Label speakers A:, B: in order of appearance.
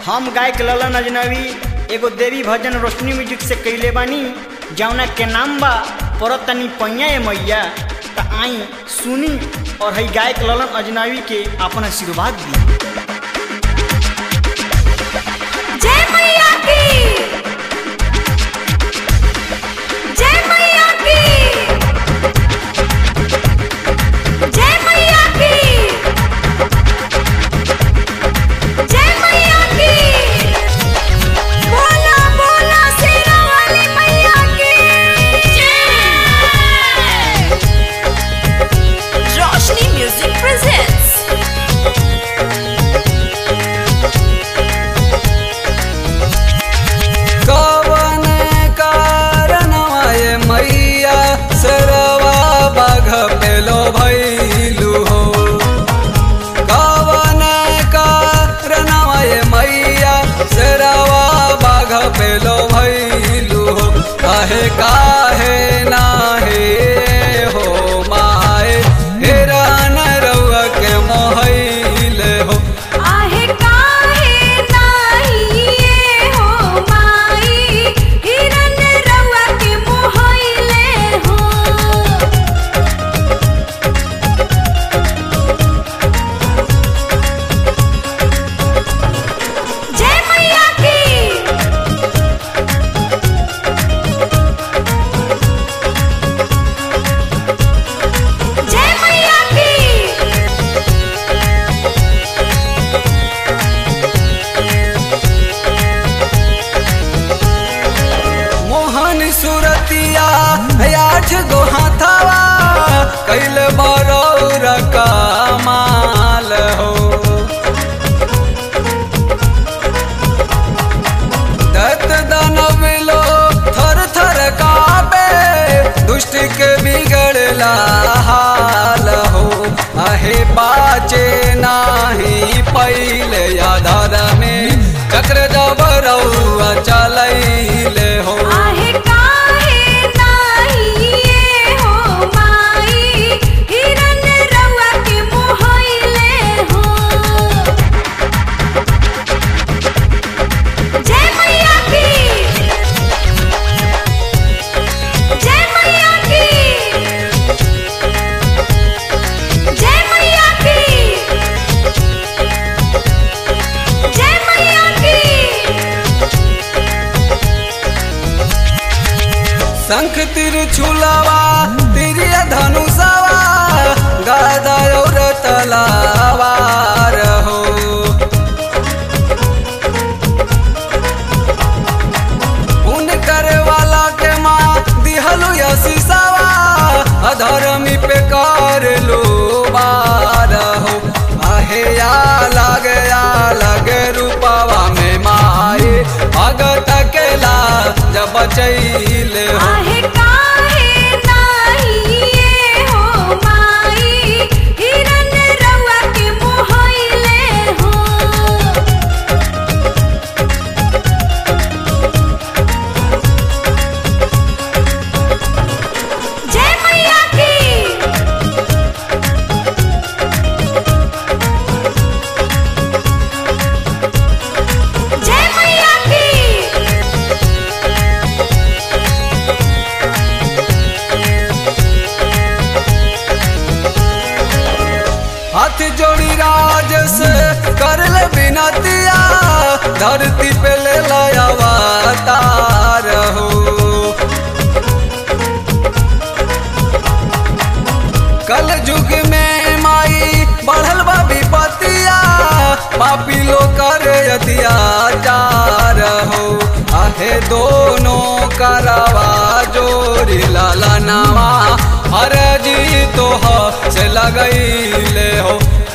A: हम गायक ललन अजनबी एगो देवी भजन रोशनी म्यूजिक से कैले बानी जौना के नाम बा परतनी पैया ए मैया त आई सुनी और हई गायक ललन अजनबी के अपन आशीर्वाद दी
B: जय मैया की जय मैया की जय मैया की जय मैया की बोला बोला शेरा वाली मैया की जय रोशनी म्यूजिक प्रेजेंट्स
C: कवन कारणवाय मैया सरवा बाघ पेलो भैलू हो कवन कारणवाय मैया सरवा बाघ पेलो भैलू हो काहे काहे नाहे हो माए हेरान रउआ के मोहैले हो
B: आहे काहे नाही ये हो माई हिरन रउआ के मोहइले हो जय मैया की जय मैया की
C: मोहन सुरतिया आठ गो हाथावा कैल बरौर कमाल हो दत्त दानव लो थर थर काबे दुष्ट के बिगड़ला हाल हो आहे बाचे नाही पहिले आधार में चक्र जब रउआ चलैले हो
B: आहे काहे नाही ये हो माई हिरन रउआ के मोहइले हो जय मैया की जय मैया की जय मैया की जय मैया की
C: शंख तिर छुलावा तिरिय धनुषवा गदा और तलावार हो पुण्य करे वाला के माँ दिहलु यशीषावा अधर्मी पे कर लो बार हो आहे या लगे या लगे रूपावा में माए भगत केला जब चैले हो
B: आहे काहे नाही ये हो माई हिरन रउआ के मोहइले हो जय मैया की जय मैया की
C: हाथ जोड़ी राज से कर ले बिनतिया धरती पे ले लाया अवतार हो कल युग में माई बढ़ल बा विपतिया पापी लो कर अत्याचार हो आहे दोनों करवा जोरी लाला नवा हर जी तो ह से लगैले हो